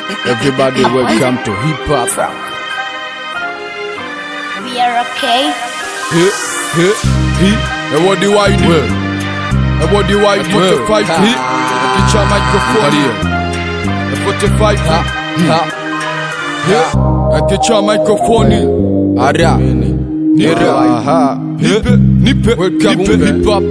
Everybody welcome to hip hop. We are okay. Hip, hip, hip. And what do I do? And what do I do? 45 hip. Akicha microphone. And 45 hip. Hip. Akicha microphone. Ara. Nipe. Aha. Nipe. Nipe. Welcome to hip hop.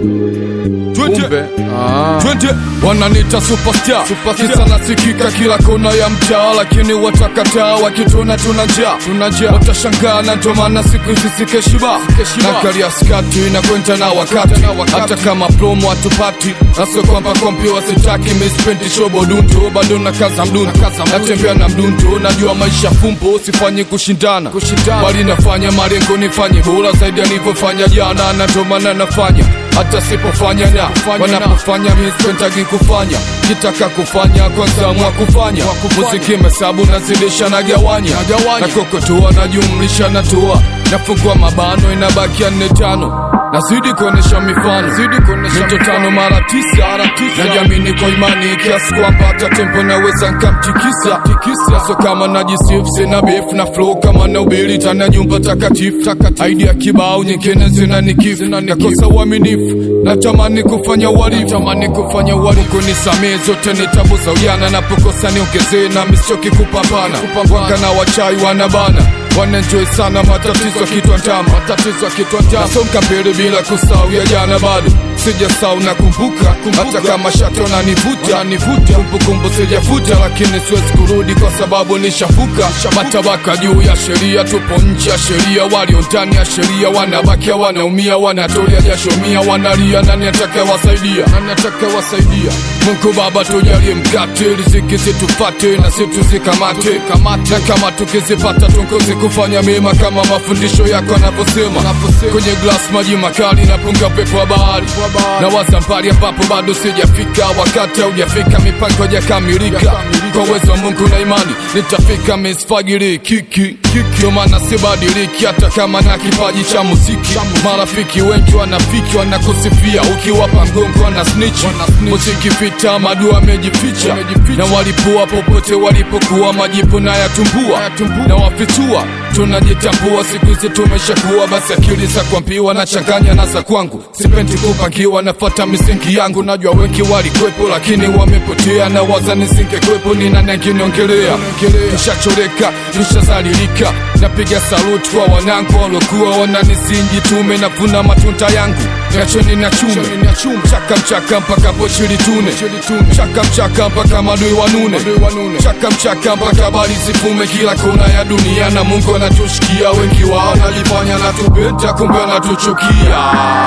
Twende. Twende. Wananita superstar. Kisa nasikika kila kona ya mtaa, lakini watakataa wakituna tuna njaa, tuna njaa. Watashangaa na ndio maana siku hizi sikeshiba na karia skati inakwenda na wakati, hata kama promo hatupati, naso kwamba kompi wasitaki mispendi shobo dunto, bado na kaza mdunto, natembea na mdunto, najua maisha fumbo, usifanye kushindana, bali nafanya malengo nifanye bora zaidi alivyofanya jana, na ndio maana nafanya hata sipofanya na wanapofanya mispendagi kufanya kitaka kufanya kwanza mwa kufanya muziki mesabu nazidisha na gawanya na kokotoa najumlisha na toa nafungua mabano inabakia nne tano nazidi kuonesha mifano mito tano mara tisa najamini kwa imani kiasi kwamba hata tempo naweza nkamtikisa so kama najisifu sina befu na flow kama na ubiri tana nyumba takatifu idea kibao nyingine zina nikifu nakosa uaminifu natamani kufanya uhalifu tamani kufanya uhalifu kunisamee zote ni tabu za ujana napokosa niongezee na misichoki kupambana wanga na wachai wanabana wanenjoy sana matatizo kitwa ndama matatizo kitwa ndama nasonga mbele bila kusahau ya jana bado sijasahau na kumbuka hata kama shati wananivuta nivuta kumbukumbu sijafuta lakini siwezi kurudi kwa sababu nishafuka matabaka juu ya sheria tupo nje ya sheria walio ndani ya sheria wanabakia wanaumia wanatolea jasho mia wanalia nani atakayewasaidia nani atakayewasaidia Mungu Baba tujalie mkate riziki zitupate na situzikamate na kama tukizipata tungozi kufanya mema kama mafundisho yako yanavyosema kwenye glass maji makali napunga pepo wa bahari na waza mbali ambapo bado sijafika wakati haujafika mipango hajakamilika kwa uwezo wa Mungu na imani nitafika misfagiri kiki ndio maana sibadiliki hata kama na kipaji cha muziki marafiki wengi wanafiki wanakusifia ukiwapa mgongo wana snitch muziki vita madua amejificha na walipua popote walipokuwa majipu na yatumbua na wafitua tunajitambua siku hizi tumeshakuwa basi akili za kuambiwa na changanya na za kwangu sipendi kupangiwa nafata misingi yangu najua wengi walikwepo lakini wamepotea na waza nisingekwepo ni nani angeniongelea nishachoreka nishazalilika napiga saluti kwa wanangu waliokuwa wananisingi tume navuna matunda yangu niacheni na chume chaka mchaka mpaka pochi litune chaka mchaka mpaka madui wanune chaka mchaka mpaka bali zifume kila kona ya dunia na mungu anatushikia wengi wao najifanya natupenda kumbe anatuchukia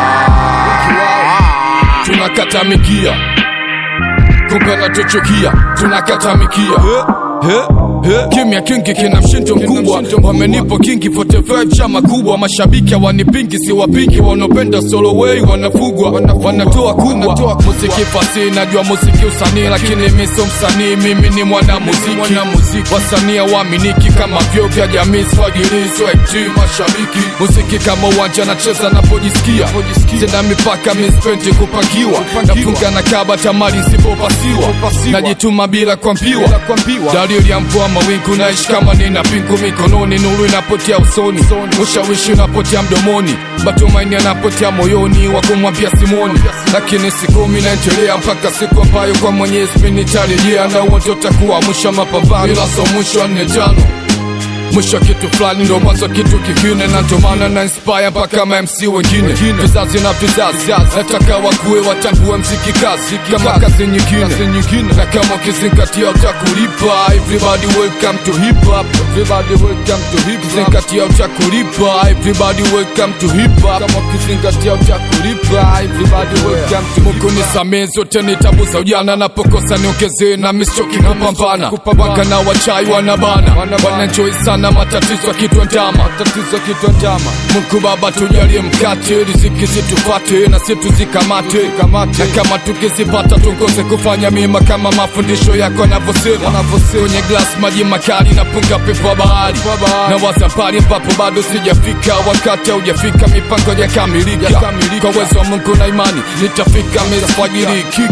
tunakatamikia kumbe anatuchukia tunakatamikia kimya kingi kina mshindo mkubwa wamenipo kingi 45 chama kubwa mashabiki hawanipingi si wapingi wanaopenda solo way wanafugwa wanatoa kubwa muziki fasi najua muziki usanii lakini mi sio msanii mimi ni mwana muziki wasanii waaminiki kama vyo vya jamii swagilizo eti mashabiki muziki kama uwanja nacheza napojisikia sina mipaka mispendi kupangiwa nafunga na kaba tamari isipopasiwa najituma bila kuambiwa dalili ya mvua mawingu naishi kama nina pingu mikononi nuru inapotea usoni ushawishi unapotea mdomoni matumaini yanapotea moyoni wa kumwambia simoni lakini siku mi naendelea mpaka siku ambayo kwa mwenyezi mi nitarejea na huo ndio takuwa mwisho wa mapambano ila so mwisho wa nne tano mwisho kitu fulani ndo mwanzo kitu kingine na ndo maana na inspire mpaka ma MC wengine vizazi na vizazi nataka wakuwe watambue mziki kazi kama kazi nyingine na kama ukizingatia utakulipa everybody welcome to hip hop everybody welcome to hip hop ukizingatia utakulipa everybody welcome to hip hop kama ukizingatia utakulipa everybody welcome to Mungu nisamee zote ni tabu za ujana napokosa niongezee na misichoki kupambana wanga na wachai wanabana wananjoi sana na matatizo kitwa ndama matatizo kitwa ndama Mungu Baba tujalie mkate riziki situfate na situzikamate na kama tukizipata tungoze kufanya mema kama mafundisho yako yanavyosema kwenye glass maji makali na punga pepo wa bahari na waza mbali ambapo bado sijafika wakati haujafika mipango yakamilika kwa uwezo wa Mungu na imani nitafika mesfajiri kiki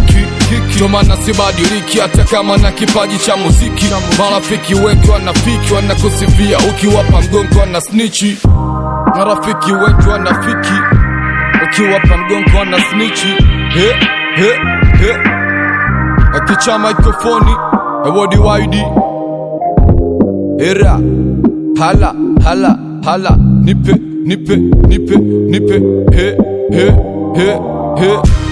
kiki Ndio maana sibadiliki hata kama na kipaji cha muziki marafiki wengi wanafiki wanakusifia ukiwapa mgongo wana snichi marafiki wengi wanafiki ukiwapa mgongo wana snichi he he he akicha mikrofoni ewodi waidi era hala hala hala nipe nipe nipe nipe he he he he